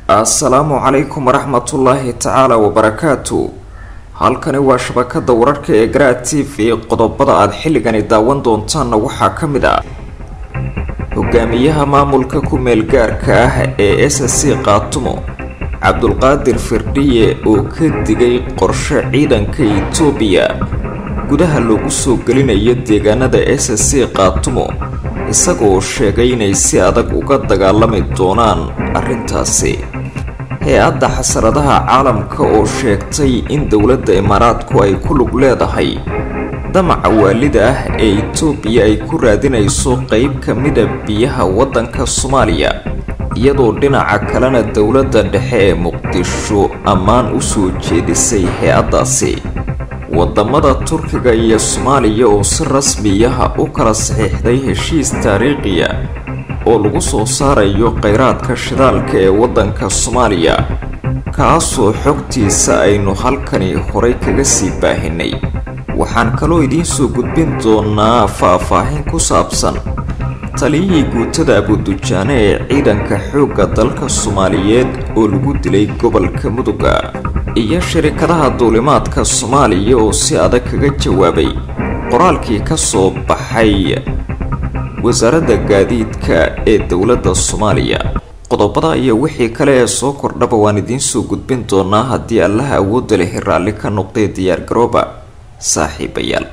assalaamu calaykum waraxmatullaahi tacaala wabarakaatu halkani waa shabakada wararka ee garaa t v qodobada aada xilligani daawan doontaanna waxaa ka mid ah hogaamiyaha maamulka ku-meel gaarka ah ee s c qaatumo cabdulqaadir firdhiye oo ka digay qorshe ciidanka itoobiya gudaha loogu soo gelinayo deegaanada s c qaatumo isagoo sheegay inay si adag uga dagaalami doonaan arrintaasi hay-adda xasaradaha caalamka oo sheegtay in dowladda imaaraadku ay ku lug leedahay damaca waalida ah ee itoobiya ay ku raadinayso qeyb ka mida biyaha waddanka soomaaliya iyadoo dhinaca kalena dowladda dhexe ee muqdisho ammaan u soo jeedisay hay-addaasi wadamada turkiga iyo soomaaliya oo si rasmiyaha u kala saxiixday heshiis taariikhiya oo lagu soo saarayo kheyraadka shidaalka ee waddanka soomaaliya kaasoo xogtiisa aynu halkani horay kaga sii baahinay waxaan kaloo idiin soo gudbin doonaa faah-faahin ku saabsan taliyihii guutada abudujaane ee ciidanka xoogga dalka soomaaliyeed oo lagu dilay gobolka muduga iyo shirikadaha duulimaadka soomaaliya oo si adag kaga jawaabay qoraalkii ka soo baxay wasaaradda gaadiidka ee dowladda soomaaliya qodobada iyo wixii kale ee soo kordhaba waan idiin soo gudbin doonaa haddii allaha awoodda leh raalli ka noqday diyaargarooba saaxiibayaal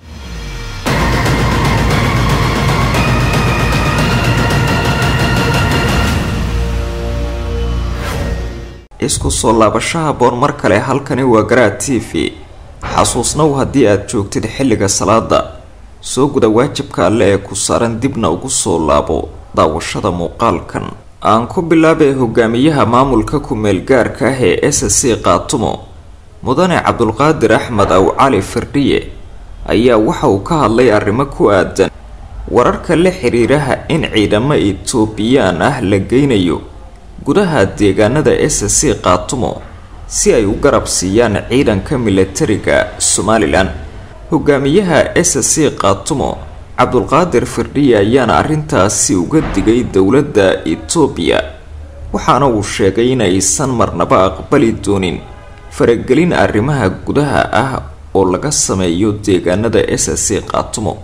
isku soo laabashaha boor mar kale halkani waa garaa t v xasuusnow haddii aad joogtid xilliga salaada soo guda waajibka alle ee ku saaran dibna ugu soo laabo daawashada muuqaalkan aan ku bilaabay hogaamiyaha maamulka ku-meel gaarka ah ee s c qaatumo mudane cabdulqaadir axmed aw cali firdhiye ayaa waxa uu ka hadlay arrimo ku aadan wararka la xiriiraha in ciidamo itoobiyaan ah la geynayo gudaha deegaanada s c qaatumo si ay u garab siiyaan ciidanka milatariga somalilan hogaamiyaha s c qaatumo cabdulqaadir firdhiye ayaana arrintaasi uga digay dowladda itoobiya waxaana uu sheegay inaysan marnaba aqbali doonin faragelin arrimaha gudaha ah oo laga sameeyo deegaanada s c qaatumo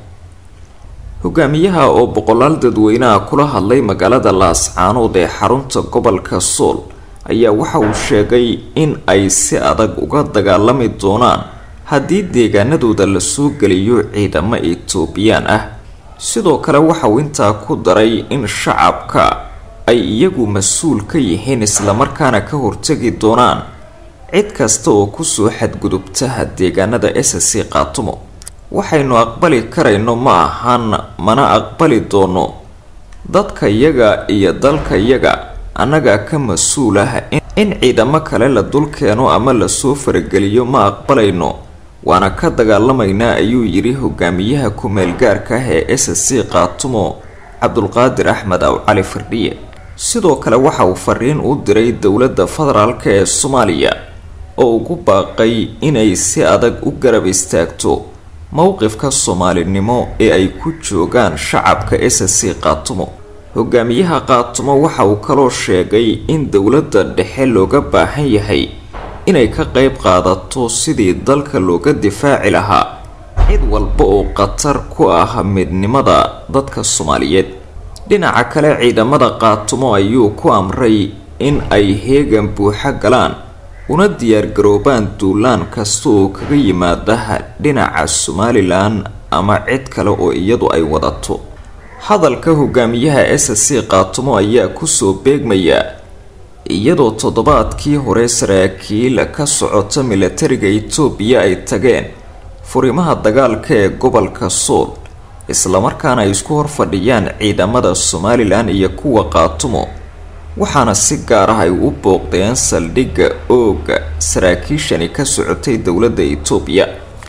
hogaamiyaha oo boqolaal dadweynaha kula hadlay magaalada laascaanood ee xarunta gobolka sool ayaa waxa uu sheegay in ay si adag uga dagaalami doonaan haddii deegaanadooda lasoo geliyo ciidamo itoobiyaan ah sidoo kale waxa uu intaa ku daray in shacabka ay iyagu mas-uul ka yihiin islamarkaana ka hortegi doonaan cid kasta oo kusoo xadgudubtaha deegaanada s c qaatumo waxaynu aqbali karayno ma ahan mana aqbali doono dadka yaga iyo dalka yaga annagaa ka mas-uul ah in ciidamo kale la dulkeeno ama lasoo farageliyo ma aqbalayno waana ka dagaalamaynaa ayuu yidhi hogaamiyaha ku-meel gaarka ah ee s c qaatumo cabdulqaadir axmed aw cali firdhiye sidoo kale waxa uu fariin u diray dowladda federaalk ee soomaaliya oo ugu baaqay inay si adag u garab istaagto mowqifka soomaalinimo ee ay ku joogaan shacabka s c qaatumo hogaamiyaha qaatumo waxa uu kaloo sheegay in dowladda dhexe looga baahan yahay inay ka qeyb qaadato sidii dalka looga difaaci lahaa cid walba oo khatar ku ah midnimada dadka soomaaliyeed dhinaca kale ciidamada qaatumo ayuu ku amray in ay heegan buuxa galaan una diyaargaroobaan duulaan kasta oo kaga yimaadaha dhinaca somalilan ama cid kale oo iyadu ay wadato hadalka hogaamiyaha s c qaatumo ayaa kusoo beegmaya iyadoo toddobaadkii hore saraakiil ka socota milatariga itoobiya ay tageen furimaha dagaalka ee gobolka sool islamarkaana ay isku horfadhiyaan ciidamada somalilan iyo kuwa qaatumo waxaana si gaar ah ay u booqdeen saldhigga ooga saraakiishani ka socotay dowladda itoobiya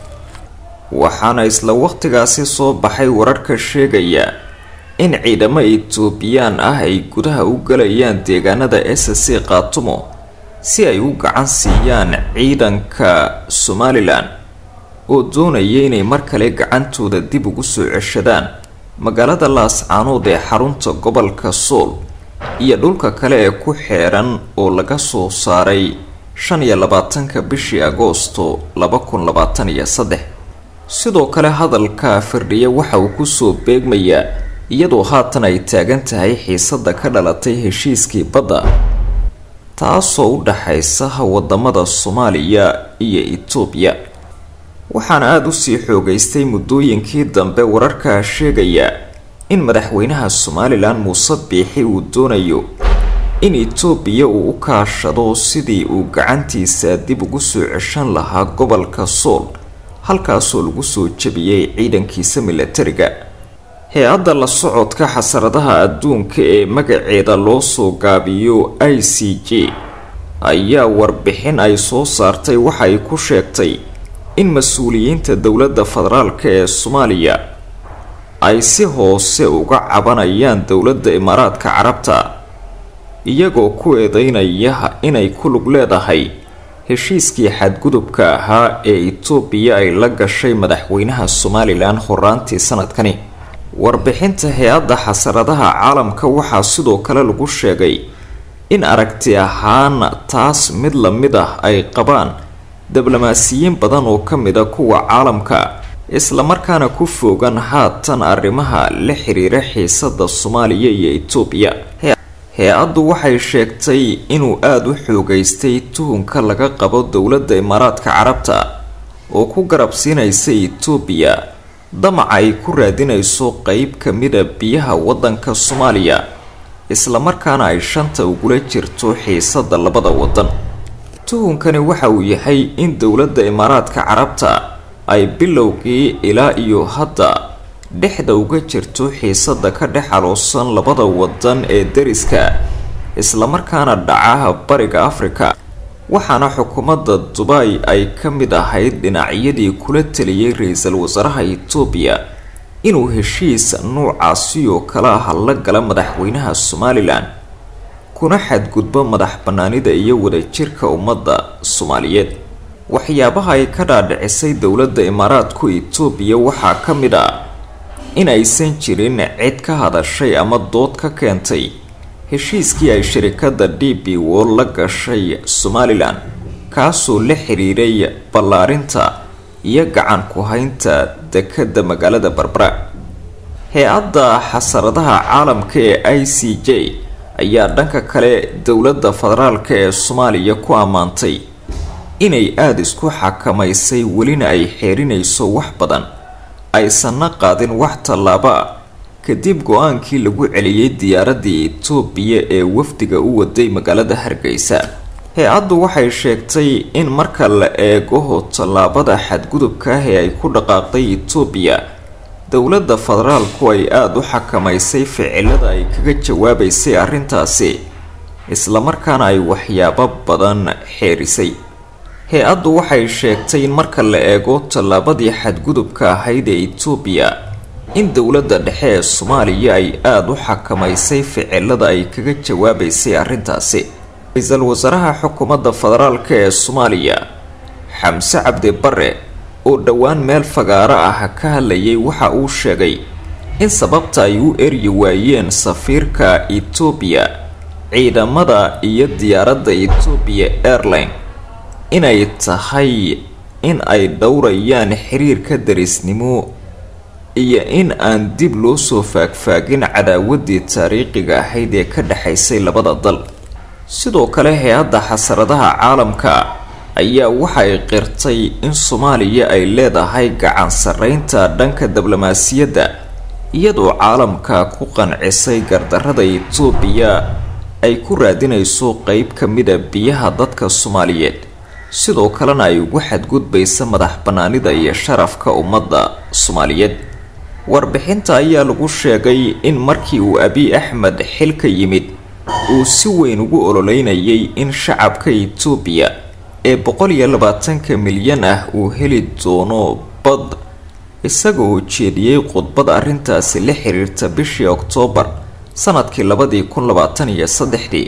waxaana isla waqtigaasi soo baxay wararka sheegaya in ciidamo itoobiyaan ah ay gudaha u galayaan deegaanada s c qaatumo si ay u gacan siiyaan ciidanka somalilan oo doonaya inay mar kale gacantooda dib ugu soo ceshadaan magaalada laascaanood ee xarunta gobolka sool iyo dhulka kale ee ku xeeran oo laga soo saaray shan iyo labaatanka bishii agoosto laba kun labaatan iyo saddex sidoo kale hadalka firdhiye waxa uu kusoo beegmayaa iyadoo haatan ay taagan tahay xiisada ka dhalatay heshiiskii badda taasoo u dhaxaysa wadamada soomaaliya iyo itoobiya waxaana aada usii xoogeystay muddooyinkii dambe wararkaa sheegaya in madaxweynaha somalilan muuse biixi uu doonayo in itoobiya uu u kaashado sidii uu gacantiisa dib ugu soo ceshan lahaa gobolka sool halkaasoo lagu soo jebiyey ciidankiisa milatariga hay-adda la socodka xasaradaha adduunka ee magaceeda loo soo gaabiyo i c j ayaa warbixin ay soo saartay waxa ay ku sheegtay in mas-uuliyiinta dowladda federaalk ee soomaaliya ay si hoose uga cabanayaan dowladda imaaraadka carabta iyagoo ku eedeynaya inay ku lug leedahay heshiiskii xadgudubka ahaa ee itoobiya ay la gashay madaxweynaha somalilan horaantii sanadkani warbixinta hay-adda xasaradaha caalamka waxaa sidoo kale lagu sheegay in aragti ahaan taas mid la mid ah ay qabaan diblomaasiyiin badan oo ka mid a kuwa caalamka islamarkaana ku foogan haatan arrimaha la xiriira xiisada soomaaliya iyo itoobiya hay-addu waxay sheegtay inuu aada u xoogeystay tuhunka laga qabo dowladda imaaraadka carabta oo ku garabsiinaysa itoobiya damaca ay ku raadinayso qeyb ka mida biyaha waddanka soomaaliya islamarkaana ay shanta ugula jirto xiisada labada waddan tuhunkani waxa uu yahay in dowladda imaaraadka carabta ay bilowgii ilaa iyo hadda dhexda uga jirto xiisada ka dhex aloosan labada wadan ee dariska islamarkaana dhacaha bariga afrika waxaana xukuumadda dubay ay ka mid ahayd dhinacyadii kula taliyay ra-iisul wasaaraha itoobiya inuu heshiis nuucaasi oo kale ah la gala madaxweynaha somalilan kuna xadgudbo madax banaanida iyo wadajirka ummadda soomaaliyeed waxyaabaha ay ka dhaadhicisay dowladda imaaraadku itoobiya waxaa ka mid ah in aysan jirin cid ka hadashay ama dood ka keentay heshiiskii ay shirikadda d b wol la gashay somalilan kaasoo la xiriiray ballaarinta iyo gacan ku-haynta dekadda magaalada barbara hay-adda xasaradaha caalamka ee i c j ayaa dhanka kale dowladda federaalk ee soomaaliya ku ammaantay inay aada isku xakamaysay welina ay xeerinayso wax badan aysanna qaadin wax tallaaba ah kadib go-aankii lagu celiyey diyaaraddii itoobiya ee wafdiga u waday magaalada hargeysa hay-addu waxay sheegtay in marka la eego tallaabada xadgudubka ah ee ay ku dhaqaaqday itoobiya dowladda federaalku ay aada u xakamaysay ficilada ay kaga jawaabaysay arrintaasi islamarkaana ay waxyaabo badan xeerisay hay-addu waxay sheegtay in marka la eego tallaabadii xadgudubka ahayd ee itoobiya in dowladda dhexe ee soomaaliya ay aada u xakamaysay ficilada ay kaga jawaabaysay arrintaasi ra-iisul wasaaraha xukuumadda federaalk ee soomaaliya xamse cabdi bare oo dhowaan meel fagaaro ah ka hadlayay waxa uu sheegay in sababta ay u eryi waayeen safiirka etoobiya ciidamada iyo diyaaradda etoobiya airline inay tahay in ay dhowrayaan xiriirka darisnimo iyo in aan dib loo soo faagfaagin cadaawadii taariikhiga ahayd ee ka dhexaysay labada dal sidoo kale hay-adda xasaradaha caalamka ayaa waxay qirtay in soomaaliya ay leedahay gacan sarreynta dhanka diblomaasiyadda iyadoo caalamka ku qancisay gardarrada etoobiya ay ku raadinayso qeyb ka mida biyaha dadka soomaaliyeed sidoo kalena ay ugu xadgudbaysa madax bannaanida iyo sharafka ummadda soomaaliyeed warbixinta ayaa lagu sheegay in markii uu abiy axmed xilka yimid uu si weyn ugu ololeynayay in shacabka etoobiya ee boqol iyo labaatanka milyan ah uu heli doono bad isaga oo jeediyey khudbad arrintaasi la xiriirta bishii oktoobar sanadkii labadii kun labaatan iyo saddexdii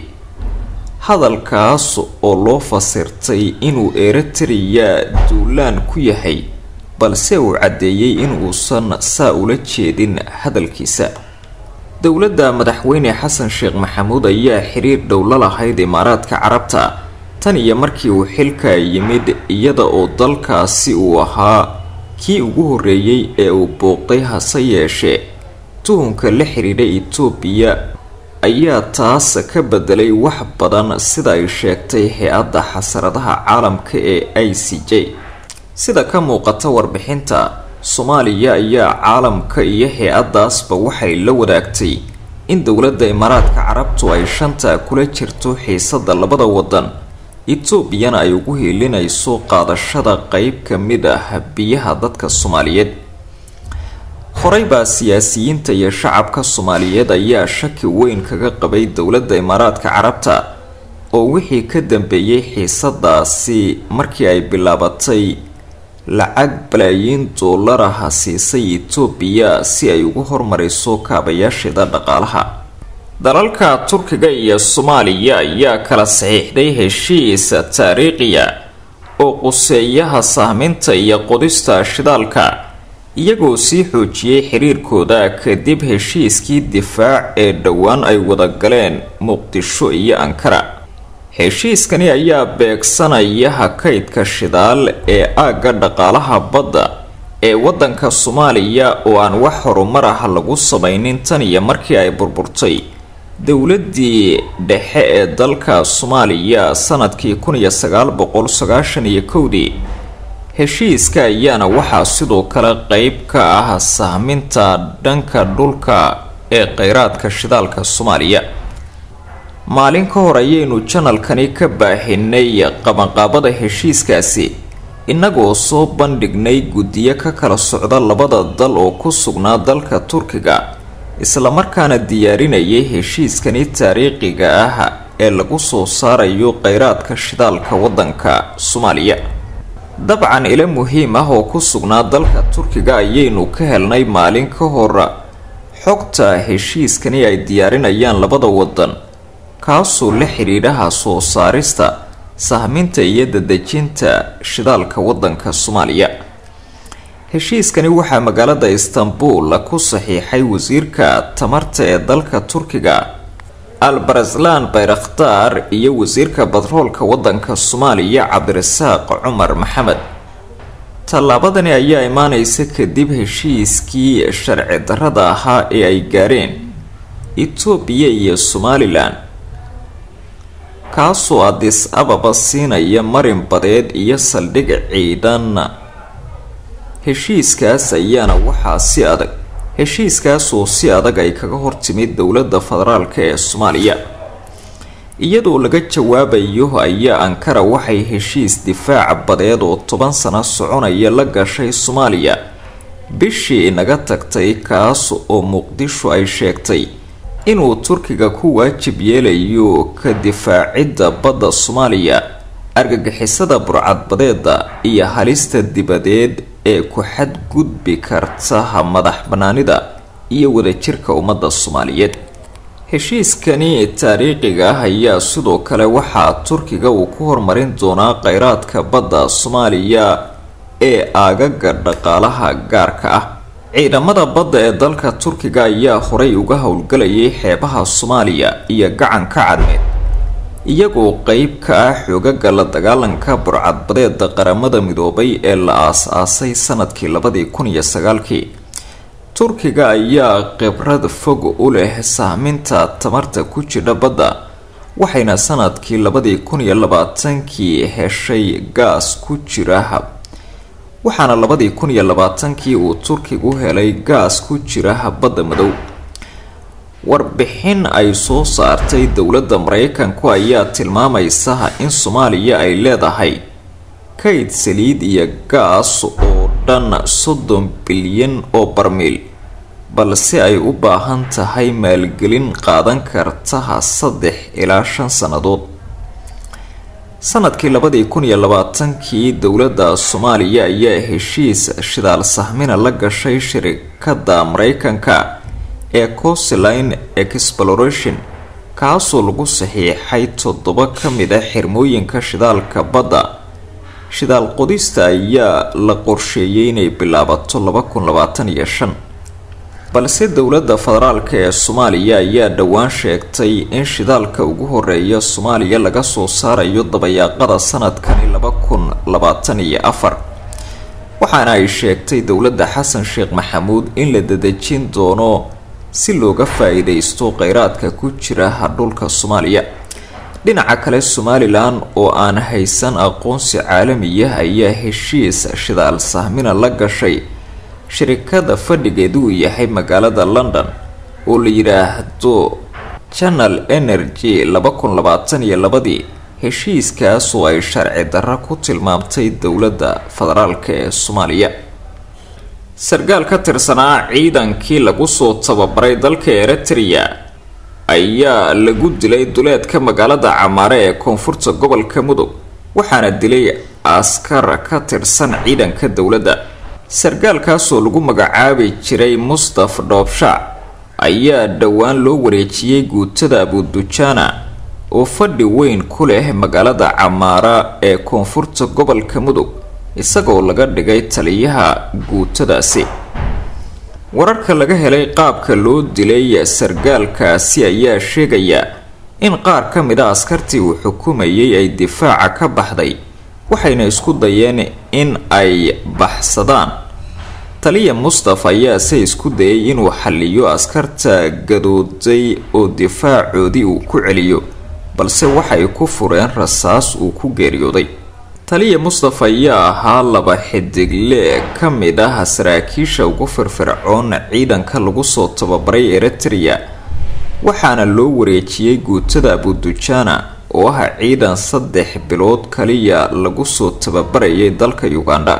hadalkaas oo loo fasirtay inuu eritrea duulaan ku yahay balse uu caddeeyey in uusan saa ula jeedin hadalkiisa dowladda madaxweyne xasan sheekh maxamuud ayaa xiriir dhow la lahayd imaaraadka carabta tan iyo markii uu xilka yimid iyada oo dalkaasi uu ahaa kii ugu horreeyey ee uu booqday hase yeeshee tuhunka la xidhiidha itoobiya ayaa taas ka bedelay wax badan sida ay sheegtay hay-adda xasaradaha caalamka ee i c j sida ka muuqata warbixinta soomaaliya ayaa caalamka iyo hay-addaasba waxay la wadaagtay in dowladda imaaraadka carabtu ay shanta kula jirto xiisada labada wadan etoobiyana ay ugu hiilinayso qaadashada qeyb ka mid ah biyaha dadka soomaaliyeed horey baa siyaasiyiinta iyo shacabka soomaaliyeed ayaa shaki weyn kaga qabay dowladda imaaraadka carabta oo wixii ka dambeeyey xiisadaasi markii ay bilaabatay lacag balaayiin doolaraha siisay etoobiya si ay ugu hormariso kaabayaasheeda dhaqaalaha dalalka turkiga iyo soomaaliya ayaa kala saxiixday heshiis taariikhiya oo quseeyaha sahminta iyo qodista shidaalka iyagoo sii xoojiyey xiriirkooda kadib heshiiskii difaac ee dhowaan ay wada galeen muqdisho iyo ankara heshiiskani ayaa beegsanaya hakaydka shidaal ee aagga dhaqaalaha badda ee waddanka soomaaliya oo aan wax horumar ah lagu samaynin tan iyo markii ay burburtay dowladdii dhexe ee dalka soomaaliya sanadkii kun iyo sagaal boqol sagaashan iyo kowdii heshiiska ayaana waxaa sidoo kale qeyb ka ah sahminta dhanka dhulka ee kheyraadka shidaalka soomaaliya maalin ka hor ayaynu janalkani ka baahinay qabanqaabada heshiiskaasi innagoo soo bandhignay guddiyo ka kala socda labada dal oo ku sugnaa dalka turkiga islamarkaana diyaarinayay heshiiskani taariikhiga ah ee lagu soo saarayo kheyraadka shidaalka waddanka soomaaliya dabcan ilo muhiim ah oo ku sugnaa dalka turkiga ayaynu ka helnay maalin ka hor xogta heshiiskani ay diyaarinayaan labada wadan kaasoo la xidhiidhaha soo saarista sahminta iyo dadejinta shidaalka waddanka soomaaliya heshiiskani waxaa magaalada istanbul ku saxiixay wasiirka tamarta ee dalka turkiga albarazlan bayrakhtaar iyo wasiirka batroolka waddanka soomaaliya cabdirasaaq cumar maxamed tallaabadani ayaa imaaneysa kadib heshiiskii sharci darrada ahaa ee ay gaareen etoobiya iyo somalilan kaasoo adis ababa siinaya marin badeed iyo saldhig ciidan heshiiskaas ayaana waxaa si adag heshiiskaasoo si adag ay kaga hortimid dowladda federaalk ee soomaaliya iyadoo laga jawaabayo ayaa ankara waxay heshiis difaac badeed oo toban sano soconaya la gashay soomaaliya bishii inaga tagtay kaas oo muqdisho ay sheegtay inuu turkiga ku waajib yeelayo ka difaacidda badda soomaaliya argagixisada burcadbadeeda iyo halista dibadeed ee ku xadgudbi karta madax banaanida iyo wadajirka ummadda soomaaliyeed heshiiskani taariikhiga ah ayaa sidoo kale waxaa turkiga uu ku horumarin doonaa kheyraadka badda soomaaliya ee aagaga dhaqaalaha gaarka ah ciidamada badda ee dalka turkiga ayaa horay uga howlgalayay xeebaha soomaaliya iyo gacanka cadmeed iyagoo qeyb ka ah xoogaga la dagaalanka burcadbadeeda qaramada midoobay ee la aas-aasay sanadkii labadii kun iyo sagaalkii turkiga ayaa khibrad fog u leh sahminta tamarta ku jidha badda waxayna sanadkii labadii kun iyo labaatankii heshay gaas ku jira waxaana labadii kun iyo labaatankii uu turkigu helay gaas ku jira badda madow warbixin ay soo saartay dowladda mareykanku ayaa tilmaamaysa in soomaaliya ay leedahay kayd saliid iyo gaas oo dhan soddon bilyan oo barmiil balse ay u baahan tahay maalgelin qaadan karta saddex ilaa shan sannadood sanadkii labadii kun iyo labaatankii dowladda soomaaliya ayaa heshiis shidaal sahmina la gashay shirikadda mareykanka ee coastline exploration kaasoo lagu saxiixay toddoba ka mid ah xirmooyinka shidaalka badda shidaal qodista ayaa la qorsheeyay inay bilaabato laba kun labaatan iyo shan balse dowladda federaalk ee soomaaliya ayaa dhowaan sheegtay in shidaalka ugu horeeya soomaaliya laga soo saarayo dabayaaqada sanadkani laba kun labaatan iyo afar waxaana ay sheegtay dowladda xasan sheekh maxamuud in la dadejin doono si looga faa-iideysto kheyraadka ku jira dhulka soomaaliya dhinaca kale somalilan oo aan haysan aqoonsi caalamiya ayaa heshiis shidaal sahmina la gashay shirikada fadhigeedu uu yahay magaalada london oo la yidhaahdo channel energy laba kun labaatan iyo labadii heshiiskaas oo ay sharci darro ku tilmaamtay dowladda federaalk ee soomaaliya sarkaal ka tirsanaa ciidankii lagu soo tababaray dalka eritrea ayaa lagu dilay duleedka magaalada camaare ee koonfurta gobolka mudug waxaana dilay askar ka tirsan ciidanka dowladda sarkaalkaasoo lagu magacaabi jiray mustaf dhoobshac ayaa dhowaan loo wareejiyey guutada abudujaana oo fadhi weyn ku leh magaalada camaara ee koonfurta gobolka mudug isagoo laga dhigay taliyaha guutadaasi wararka laga helay qaabka loo dilay sarkaalkaasi ayaa sheegaya in qaar ka mid a askartii uu xukumayay ay difaaca ka baxday waxayna isku dayeen in ay baxsadaan taliya mustaf ayaase isku dayay inuu xalliyo askarta gadooday oo difaacoodii uu ku celiyo balse waxay ku fureen rasaas uu ku geeriyooday taliya mustaf ayaa ahaa laba xidigle ka mid ah saraakiisha ugu firfircoon ciidanka lagu soo tababaray eritrea waxaana loo wareejiyey guutada abudujaana oo ah ciidan saddex bilood kaliya lagu soo tababarayay dalka uganda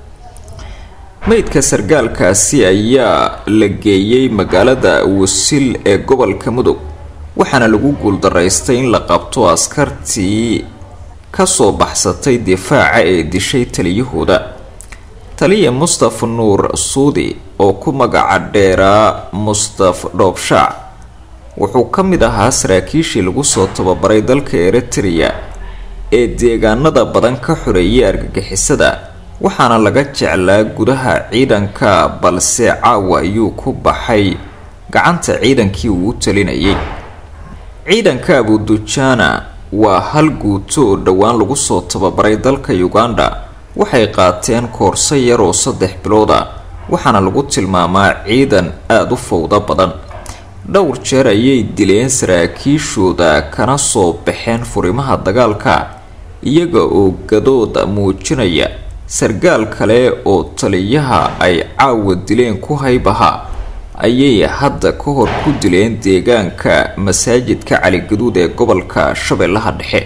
meydka sarkaalkaasi ayaa la geeyey magaalada wasil ee gobolka mudug waxaana lagu guuldaraystay in la qabto askartii kasoo baxsatay difaaca ee dishay taliyahooda taliya mustaf nuur suudi oo ku magaca dheeraa mustaf dhoobshaac wuxuu ka mid ahaa saraakiishii lagu soo tababaray dalka eritrea ee deegaanada badan ka xoreeyay argagixisada waxaana laga jeclaa gudaha ciidanka balse caawa ayuu ku baxay gacanta ciidankii uu u talinayay ciidanka abudujaana waa hal guuto oo dhowaan lagu soo tababaray dalka uganda waxay qaateen koorso yar oo saddex bilood ah waxaana lagu tilmaamaa ciidan aada u fowdo badan dhowr jeer ayay dileen saraakiishooda kana soo baxeen furimaha dagaalka iyaga oo gadooda muujinaya sarkaal kale oo taliyaha ay caawa dileen ku haybaha ayay hadda ka hor ku dileen deegaanka masaajidka caligaduud ee gobolka shabeellaha dhexe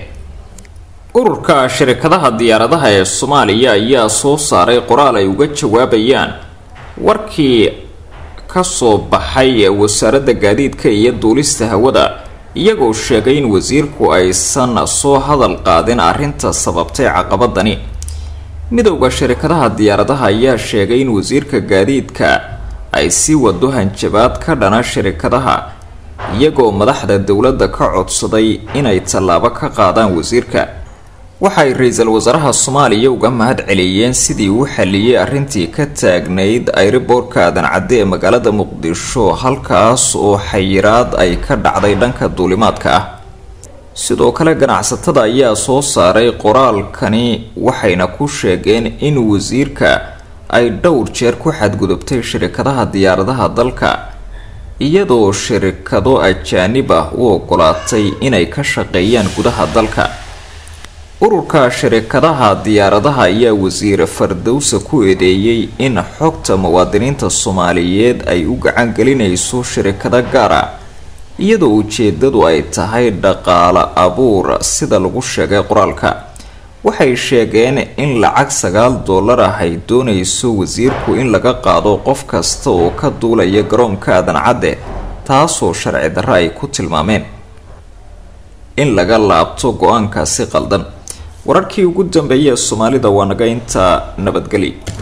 ururka shirkadaha diyaaradaha ee soomaaliya ayaa soo saaray qoraal ay uga jawaabayaan warkii kasoo baxay wasaaradda gaadiidka iyo duulista hawada iyagoo sheegay in wasiirku aysan soo hadal qaadin arrinta sababtay caqabadani midowda shirkadaha diyaaradaha ayaa sheegay in wasiirka gaadiidka ay sii wado hanjabaad ka dhana shirkadaha iyagoo madaxda dowladda ka codsaday inay tallaabo ka qaadaan wasiirka waxay ra-iisul wasaaraha soomaaliya uga mahad celiyeen sidii uu xaliyey arrintii ka taagnayd ayriboorka aadan cadde ee magaalada muqdisho halkaas oo xayiraad ay ka dhacday dhanka duulimaadka ah sidoo kale ganacsatada ayaa soo saaray qoraalkani waxayna ku sheegeen in wasiirka ay dhowr jeer ku xadgudubtay shirkadaha diyaaradaha dalka iyadoo shirkado ajaanib ah u ogolaatay inay ka shaqeeyaan gudaha dalka ururka shirkadaha diyaaradaha ayaa wasiir fardowsa ku eedeeyey in xogta muwaadiniinta soomaaliyeed ay u gacan gelinayso shirkado gaar ah iyadoo ujeedadu ay tahay dhaqaale abuur sida lagu sheegay qoraalka waxay sheegeen in lacag sagaal dollar ah ay doonayso wasiirku in laga qaado qof kasta oo ka duulaya garoonka aadan cadde taasoo sharci darro ay ku tilmaameen in laga laabto go-aankaasi qaldan wararkii ugu dambeeyay ee soomaalida waa naga intaa nabadgeli